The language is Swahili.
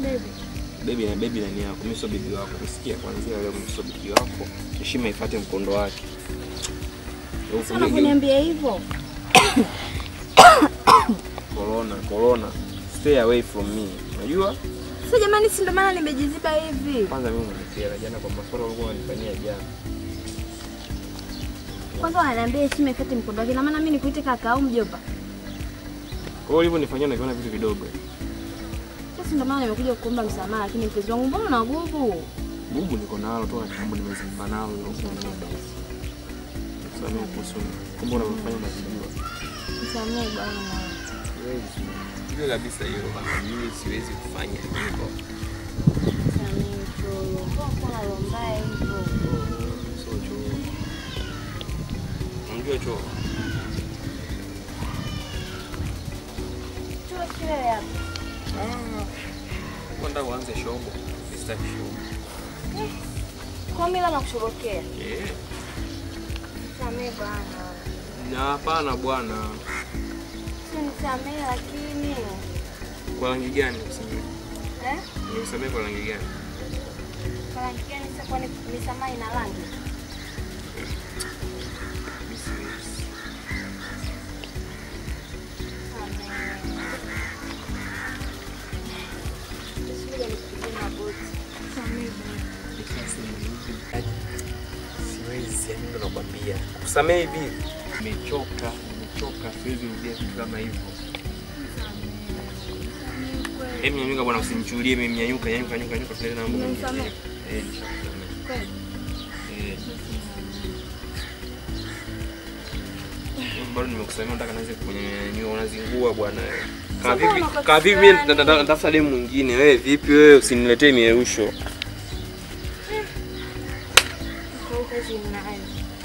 baby. Baby na baby nani yako? Mimi sio bibi wako. Umesikia? Kuanzia leo mimi sio bibi wako. Heshima ifuate mkondo wake. Sana kuniambia hivyo. Corona, corona. Stay away from me. Unajua? Sasa jamani, si ndo maana nimejiziba hivi. Kwanza mimi umenikera jana kwa maswala ulikuwa unanifanyia jana. Kwanza wananiambia heshima ifuate mkondo wake. Na maana mimi nikuite kaka au mjomba? Kwa hiyo ulivyonifanyia nakiona vitu vidogo. Sasa ndo maana nimekuja kukuomba msamaha, lakini mpenzi wangu, mbona una nguvu? Bubu niko nalo toka kitambo nimezimba nalo hilo. Samehe kuhusu kumbe unavyofanya unajijua. Msamehe bwana. Siwezi. Jua kabisa hilo bana. Mimi siwezi kufanya hivyo. Msamehe cholo. Mbona kuna roho mbaya hivyo? Sio choo. Unajua choo? Cholo kile hapa. Kwenda uanze shobo. Sitaki shobo. Kwa mimi la kushorokea. Eh. Msamehe bwana. Na hapana bwana. Si nisamehe lakini. Kwa rangi gani usisamehe? Eh? Nisamehe kwa rangi gani? Kwa rangi gani sasa kwani misamaha ina rangi? Mimi siwezi. Siwezi, yani ndo nakwambia. Kusamehe hivi. Nimechoka, nimechoka, siwezi rudia vitu kama hivyo. Hebu nyanyuka bwana, usinichukulie mimi nyanyuka, nyanyuka, nyanyuka, nyanyuka, tuende na mambo mengine. Umenisamehe? Eh, nishakusamehe. Eh. Bado nimekusamea, nataka nianze kunyanyua, unazingua bwana wewe. Kama Sasa vipi, unakati kama vipi mimi gani? nata- nata- natafuta demu mwingine. Wewe vipi wewe, usiniletee mierusho. Kwa hiyo kazi ninayo.